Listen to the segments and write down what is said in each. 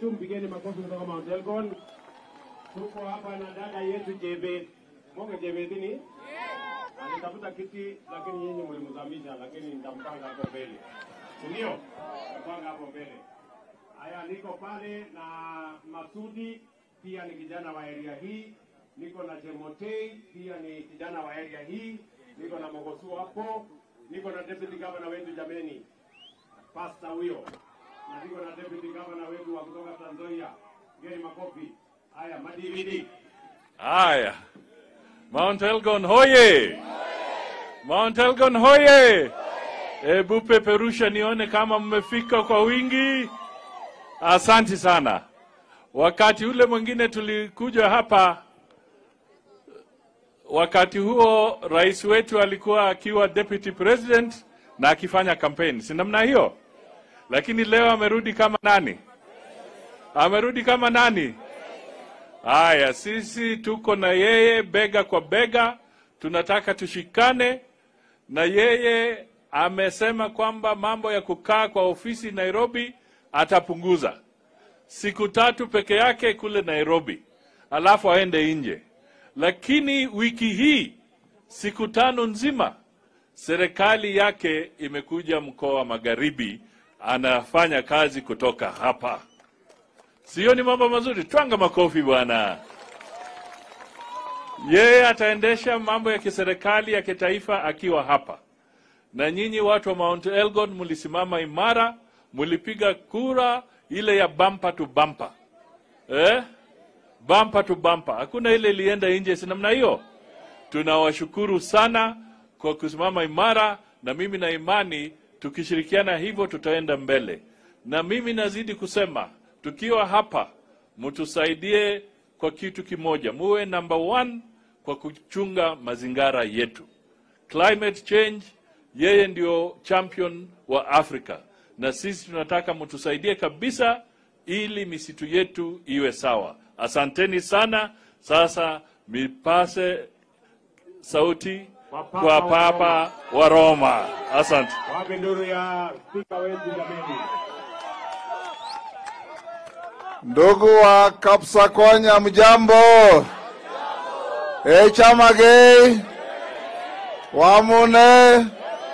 wetu, mpigeni makofi kutoka Mount Elgon. Tuko hapa na dada yetu Jebet. Monge Jebet ni? Alitafuta kiti lakini nyinyi mlimzamisha, lakini nitampanga hapo mbele. Si ndio? Nitampanga hapo mbele. Haya, niko pale na Masudi, pia ni kijana wa area hii. Niko na Chemotei, pia ni kijana wa area hii. Niko na Mogosu hapo. Niko na deputy governor wetu jameni, pasta huyo, na niko na deputy governor wetu wa kutoka Trans Nzoia. Ngeni makofi. Haya, madividi. Haya, Mount Elgon hoye! Mount Elgon hoye! Hebu peperusha nione kama mmefika kwa wingi. Asanti sana. Wakati ule mwingine tulikuja hapa, wakati huo rais wetu alikuwa akiwa deputy president na akifanya campaign, si namna hiyo? Lakini leo amerudi kama nani? Amerudi kama nani? Haya, sisi tuko na yeye bega kwa bega, tunataka tushikane na yeye. Amesema kwamba mambo ya kukaa kwa ofisi Nairobi atapunguza siku tatu peke yake kule Nairobi, alafu aende nje. Lakini wiki hii siku tano nzima serikali yake imekuja mkoa wa Magharibi, anafanya kazi kutoka hapa. Sio ni mambo mazuri? Twanga makofi bwana. Yeye ataendesha mambo ya kiserikali ya kitaifa akiwa hapa, na nyinyi watu wa Mount Elgon mlisimama imara, mlipiga kura ile ya bumper to bumper, eh? Bumper to bumper, hakuna ile ilienda nje, si namna hiyo. Tunawashukuru sana kwa kusimama imara, na mimi na imani tukishirikiana hivyo tutaenda mbele, na mimi nazidi kusema tukiwa hapa mtusaidie kwa kitu kimoja, muwe number one kwa kuchunga mazingira yetu. Climate change, yeye ndio champion wa Afrika, na sisi tunataka mtusaidie kabisa, ili misitu yetu iwe sawa. Asanteni sana. Sasa mipase sauti kwa Papa wa Roma. Asante. Wapi nduru ya spika wetu jameni? Ndugu wa Kapsakonya, mjambo? E Chamagei, Wamune,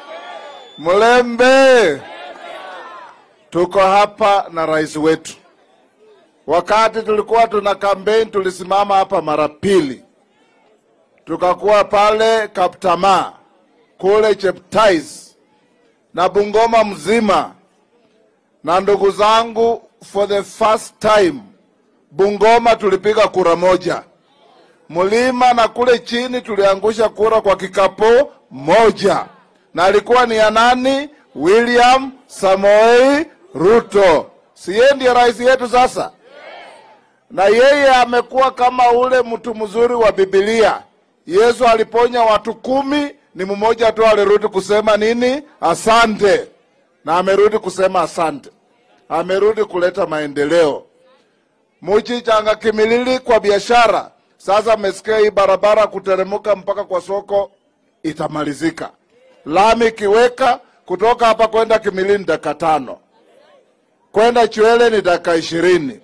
Mlembe, tuko hapa na rais wetu. Wakati tulikuwa tuna kampeni, tulisimama hapa mara pili, tukakuwa pale Kaptama kule Cheptais na Bungoma mzima, na ndugu zangu for the first time Bungoma tulipiga kura moja, mlima na kule chini tuliangusha kura kwa kikapo moja, na alikuwa ni ya nani? William Samoei Ruto. Si yeye ndiye rais yetu sasa? Na yeye amekuwa kama ule mtu mzuri wa Biblia. Yesu aliponya watu kumi, ni mmoja tu alirudi kusema nini? Asante, na amerudi kusema asante amerudi kuleta maendeleo. Muchichanga kimilili kwa biashara. Sasa mmesikia hii barabara kuteremuka mpaka kwa soko itamalizika. Lami kiweka kutoka hapa kwenda Kimilili ni dakika tano, kwenda Chwele ni dakika ishirini.